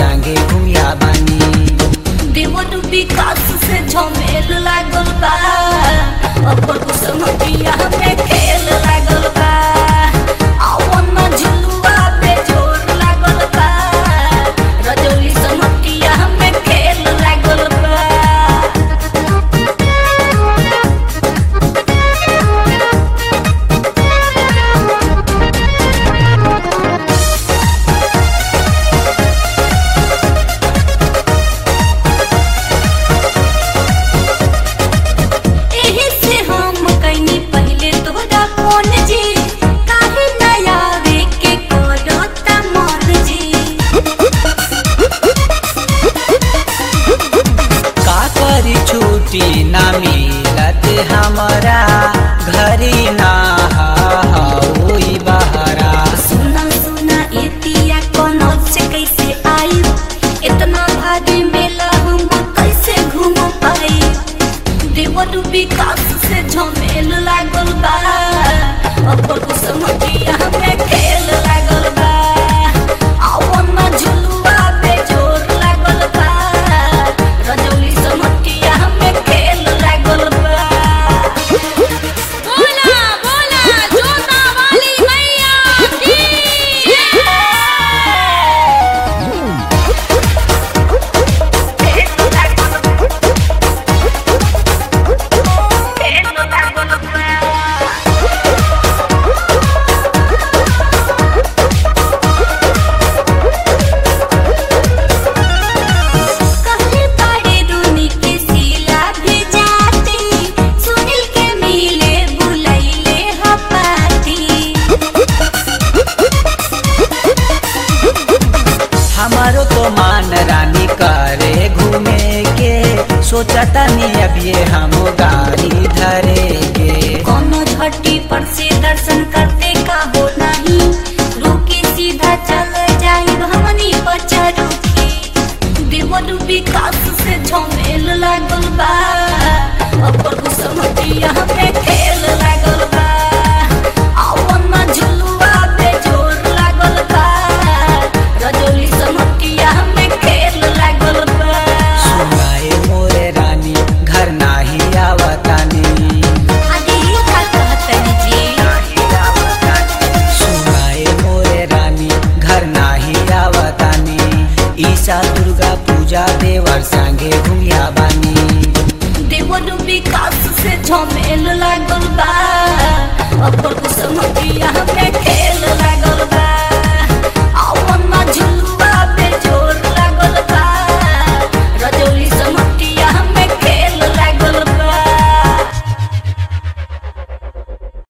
संगे घुमिया बानी देवर विकास से झमेल लागल बा अपन कुसमतिया में खेल लागल बा आवन में झुलुआ पे जोर लागल बा रजौली समतिया में खेल लागल बा एही से हम कइनी पहिले तोहरा फोन जी काहे ना आवे के करता मन जी का करी छुट्टी ना मिलत हमारा घरी ना होई बहरा सुना सुना एतिया कोनो से कैसे आई इतना भारी मेला हम कैसे घूम पाई देवर विकास से झमेल लागल बा अपन कुसमतिया में खेल लागल बा आवन में झुलुआ पे जोर लागल बा रजौली समतिया में खेल लागल बा बोला बोला जोता वाली मैया की कहले पाड़े दुनी के सिला भी जाती सुनील के मिले बुलैले हपाती हमारो तो मान रानी करे घूमे के सोचता नहीं अब ये हम गाड़ी धरेगे कोनो झट्टी पर से दर्शन करते का हो नहीं रुकी सीधा चल जाई हमनी बचा रुकी देवर विकास से झमेल लागल बा अपन कुसमतिया में खेल लागल बा आवन में झुलुआ पे जोर लागल बा रजौली समतिया में खेल लागल बा सुनाए मोरे रानी घर नाही आवतानी आगे ये का कहतनी जी सुनाए मोरे रानी घर नाही आवतानी ईसा दुर्गा पूजा देवर संगे घुमिया बानी देवर विकास से झमेल लागल बा अपन कुसमतिया में खेल लागल